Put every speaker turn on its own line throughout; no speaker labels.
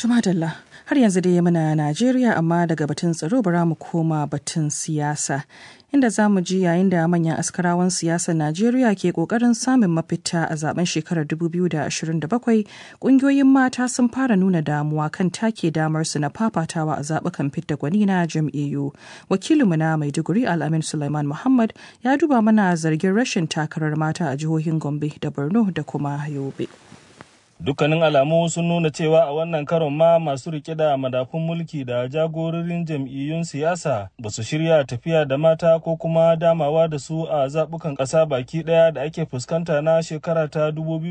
Tumadalla har yanzu dai muna Najeriya amma daga batun tsaro bara mu koma batun siyasa. Inda za mu ji yayin da manyan askarawan siyasar Najeriya ke kokarin samun mafita a zaben shekarar 2027 kungiyoyin mata sun fara nuna damuwa kan take damar su na fafatawa a zabukan fidda gwani na jam'iyyu. Wakilinmu na Maiduguri Al'amin Sulaiman Muhammad ya duba mana zargin rashin takarar mata a jihohin Gombe da Borno da kuma Yobe.
dukkanin alamu sun nuna cewa a wannan karon ma masu rike da madafun mulki da jagororin jam'iyyun siyasa ba su shirya tafiya da mata ko kuma damawa da su a zaɓukan ƙasa baki ɗaya da ake fuskanta na shekara ta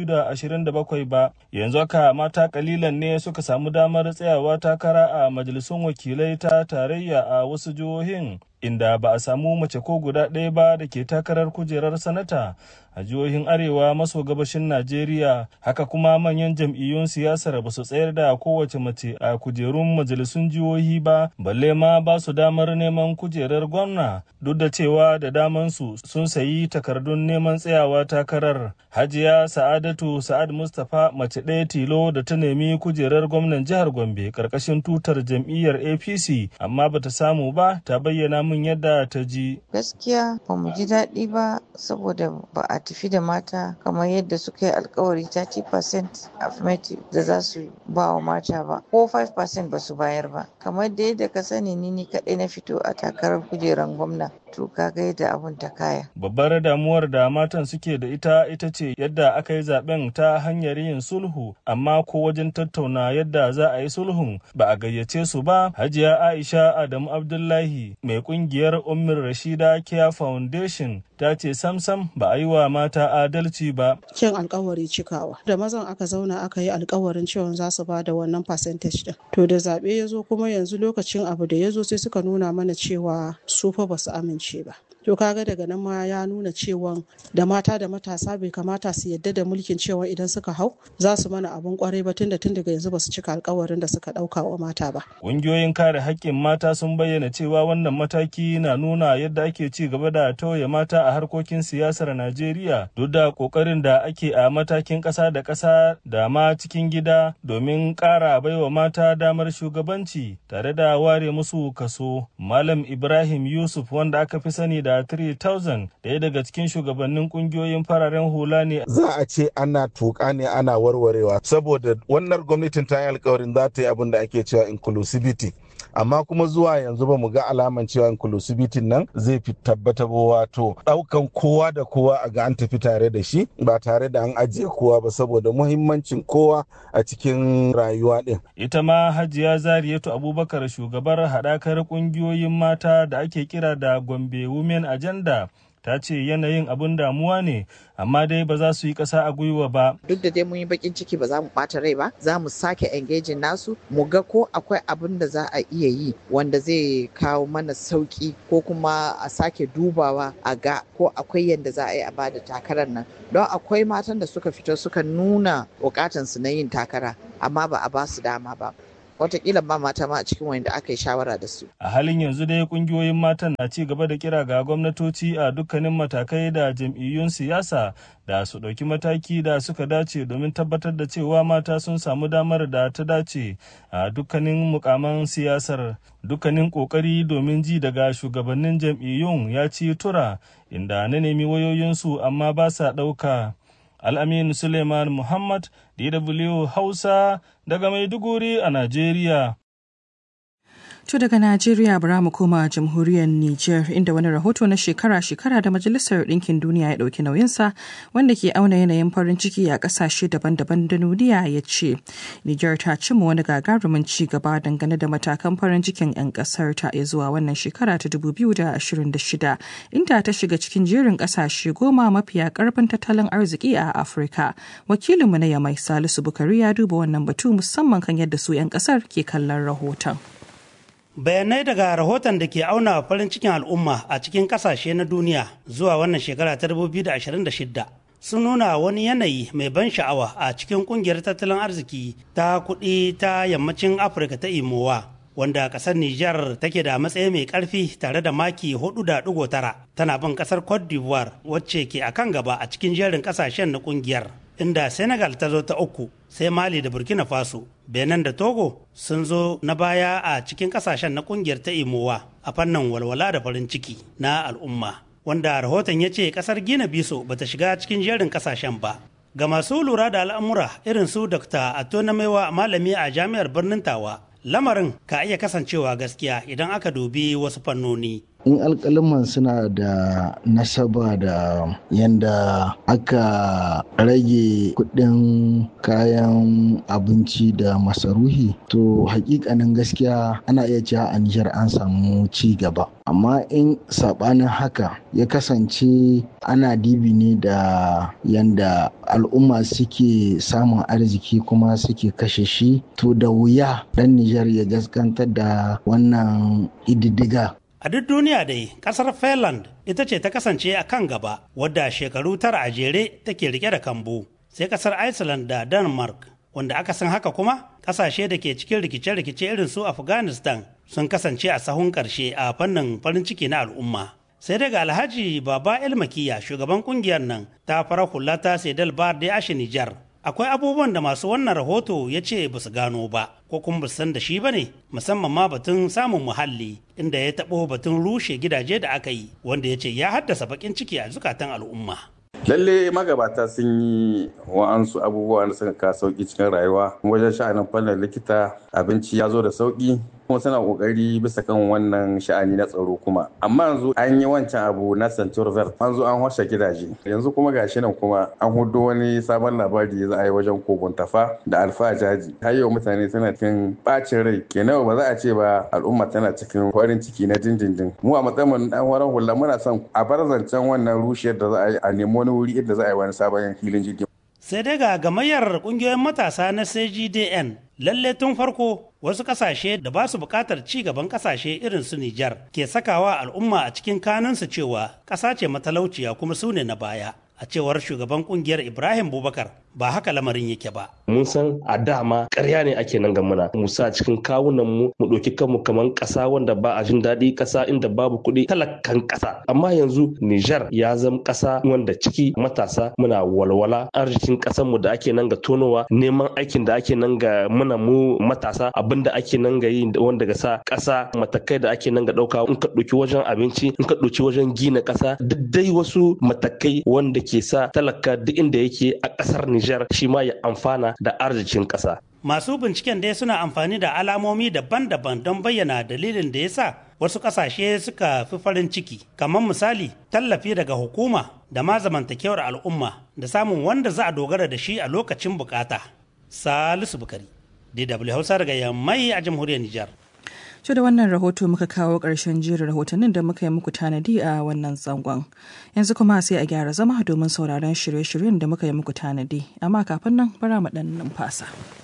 2027 ba yanzu haka mata kalilan ne suka samu damar tsayawa takara a majalisun wakilai ta tarayya a wasu jihohin inda ba a samu mace ko guda ɗaya ba da ke takarar kujerar sanata a jihohin arewa maso gabashin najeriya haka kuma manyan jam'iyyun siyasar ba su tsayar da kowace mace a kujerun majalisun jihohi ba balle ma ba su damar neman kujerar gwamna duk da cewa da damansu sun sayi takardun neman tsayawa takarar hajiya sa'adatu sa'ad mustapha mace ɗaya tilo da ta nemi kujerar gwamnan jihar gombe karkashin tutar jam'iyyar apc amma bata samu ba ta bayyana min yadda ta ji
gaskiya ba mu ji daɗi ba saboda ba a tafi da mata kamar yadda suka yi alkawari 30% affirmative da za su ba wa mata ba ko 5% ba su bayar ba kamar da yadda ka sani ni ni kaɗai na fito a takarar kujerar gwamna to kaga yadda abun ta kaya
babbar damuwar da matan suke da ita ita ce yadda aka yi zaben ta hanyar yin sulhu amma ko wajen tattauna yadda za a yi sulhun ba a gayyace su ba hajiya aisha adamu abdullahi mai kungiyar ummir rashida care foundation ta ce samsam ba a yi wa mata adalci ba
cin alkawari cikawa da mazan aka zauna aka yi alkawarin cewa za su ba da wannan percentage din to da zaɓe ya zo kuma yanzu lokacin abu da ya zo sai suka nuna mana cewa su fa ba su amince ba to kaga daga nan ma ya nuna cewa da mata da matasa bai kamata su yadda da mulkin cewa idan suka hau za su mana abun kwarai ba tunda tun daga yanzu ba su cika alkawarin da suka dauka wa mata ba
ƙungiyoyin kare haƙƙin mata sun bayyana cewa wannan mataki na nuna yadda ake ci gaba da tauye mata a harkokin siyasar Najeriya duk da ƙoƙarin da ake a matakin ƙasa da ƙasa da ma cikin gida domin ƙara baiwa mata damar shugabanci tare da ware musu kaso Malam Ibrahim Yusuf wanda aka fi sani da da 3000 daya daga cikin shugabannin kungiyoyin fararen hula ne.
Za a ce ana tuka ne ana warwarewa saboda wannan gwamnatin ta yi alkawarin za ta yi abin da ake cewa inclusivity. amma kuma zuwa yanzu ba mu ga alaman cewa inclusivity nan zai fi tabbata ba wato daukan kowa da kowa a ga an tafi tare da shi ba tare da an ajiye kowa ba saboda muhimmancin kowa a cikin rayuwa din.
Ita ma Hajiya Zariyatu Abubakar shugabar haɗakar ƙungiyoyin mata da ake kira da Gombe Women Agenda ta ce yanayin abun damuwa ne amma dai ba za su yi ƙasa a gwiwa ba.
Duk da dai mun yi bakin ciki ba za mu ɓata rai ba, za mu sake engaging nasu mu ga ko akwai abin da za a iya yi wanda zai kawo mana sauki ko kuma a sake dubawa a ga ko akwai yadda za a yi a bada takarar nan. Don akwai matan da suka fito suka nuna bukatansu na yin takara amma ba a ba su dama ba. watakila ba mata ma a cikin wanda aka yi shawara da su.
A halin yanzu dai kungiyoyin matan na ci gaba da kira ga gwamnatoci a dukkanin matakai da jam'iyyun siyasa da su ɗauki mataki da suka dace domin tabbatar da cewa mata sun samu damar da ta dace a dukkanin mukaman siyasar dukkanin ƙoƙari domin ji daga shugabannin jam'iyyun ya ci tura inda na nemi wayoyinsu amma ba sa ɗauka. Al'amin Suleiman Muhammad, DW Hausa daga Maiduguri a Najeriya.
To daga Najeriya bara mu koma jamhuriyar Nijar inda wani rahoto na shekara-shekara da Majalisar Ɗinkin Duniya ya ɗauki nauyinsa wanda ke auna yanayin farin ciki a ƙasashe daban-daban da duniya ya ce Nijar ta cimma wani gagarumin ci gaba dangane da matakan farin cikin 'yan ƙasar ta zuwa wannan shekara ta 2026 inda ta shiga cikin jerin ƙasashe goma mafiya ƙarfin tattalin arziki a Afirka. Wakilinmu na Yamai Salisu Bukari ya duba wannan batu musamman kan yadda su 'yan ƙasar ke kallon rahoton.
bayanai daga rahoton da ke auna farin cikin al'umma a cikin kasashe na duniya zuwa wannan shekara ta 2026 sun nuna wani yanayi mai ban sha'awa a cikin kungiyar tattalin arziki ta kuɗi ta yammacin afirka ta imowa wanda kasar Nijar take da matsayi mai karfi tare da maki 4.9 tana bin kasar Cote d'Ivoire wacce ke akan gaba a cikin jerin kasashen na kungiyar. inda Senegal ta zo ta uku sai Mali da Burkina Faso. Benin da Togo sun zo na baya a cikin kasashen na kungiyar ta Imowa a fannin walwala da farin ciki na al'umma. Wanda rahoton ya ce kasar Gina Biso bata shiga cikin jerin kasashen ba. Ga masu lura da al'amura irin su Dr. Atona Maiwa malami a jami'ar birnin Tawa, lamarin ka iya kasancewa gaskiya idan aka dubi wasu fannoni.
in alkaliman suna da nasaba da yadda aka rage kudin kayan abinci da masaruhi to hakikanin gaskiya ana iya cewa a nijar an samu ci gaba amma in sabanin haka ya kasance ana dibi ne da yadda al'umma suke samun arziki kuma suke kashe shi to da wuya dan nijar ya gaskantar da wannan ididdiga
A duk duniya dai, kasar Finland ita ce ta kasance a kan gaba, wadda shekaru tara a jere take rike da kambu, sai kasar Iceland da Denmark, wanda aka san haka kuma kasashe da ke cikin rikice-rikice irin su Afghanistan sun kasance a sahun karshe a fannin farin ciki na al'umma. Sai daga Alhaji Baba Elmakiya shugaban kungiyar nan ta fara hula ta Sedal Bar da Ashe Nijar. akwai abubuwan da masu wannan rahoto ya ce ba su gano ba ko kuma ba san da shi ba ne musamman ma batun samun muhalli inda ya taɓo batun rushe gidaje da aka yi wanda ya ce ya haddasa bakin ciki a zukatan al'umma
lalle magabata sun yi wa'ansu abubuwa da suka kawo sauki cikin rayuwa wajen sha'anin fannin likita abinci ya zo da sauki kuma suna kokari bisa kan wannan sha'ani na tsaro kuma amma yanzu an yi wancan abu na centur vert an zo an washe gidaje yanzu kuma gashi nan kuma an hudo wani sabon labari za a yi wajen kogon tafa da alfa jaji har yau mutane suna cikin bacin rai kenan ba za a ce ba al'umma tana cikin farin ciki na dindindin mu a matsayin dan waran hula muna son a bar zancen wannan rushiyar da za a yi a nemi wani wuri inda za a yi wani sabon filin jirgin
sai dai ga gamayyar kungiyoyin matasa na cgdn lalle tun farko wasu kasashe da ba su bukatar ci gaban kasashe irin su Nijar ke sakawa al'umma a cikin kanunsu cewa ƙasa ce matalauciya kuma su ne na baya a cewar shugaban kungiyar Ibrahim Bubakar ba haka lamarin yake ba.
Mun san a dama ƙarya ne ake nan gamuna mu sa cikin kawunan mu mu ɗauki kanmu kamar ƙasa wanda ba a jin daɗi ƙasa inda babu kuɗi talakan ƙasa amma yanzu Nijar ya zama ƙasa wanda ciki matasa muna walwala arzikin ƙasar mu da ake nan ga tonowa neman aikin da ake nan ga muna mu matasa abin da ake nan ga yi wanda ga sa ƙasa matakai da ake nan ga ɗauka in ka ɗauki wajen abinci in ka ɗauki wajen gina ƙasa duk dai wasu matakai wanda ke sa talaka duk inda yake a ƙasar Nijar shi ma ya amfana da arzikin ƙasa.
Masu binciken dai suna amfani da alamomi daban-daban don bayyana dalilin da ya sa wasu ƙasashe suka fi farin ciki, kamar misali tallafi daga hukuma da ma zamantakewar al'umma da samun wanda za a dogara da shi a lokacin bukata. Salisu Bukari, DW Hausa daga Yammai a jamhuriyar Nijar.
To da wannan rahoto muka kawo ƙarshen jerin rahotannin da muka yi muku tanadi a wannan zangon. Yanzu kuma sai a gyara zama domin sauraron shirye-shiryen da muka yi muku tanadi. Amma kafin nan bara mu ɗan numfasa.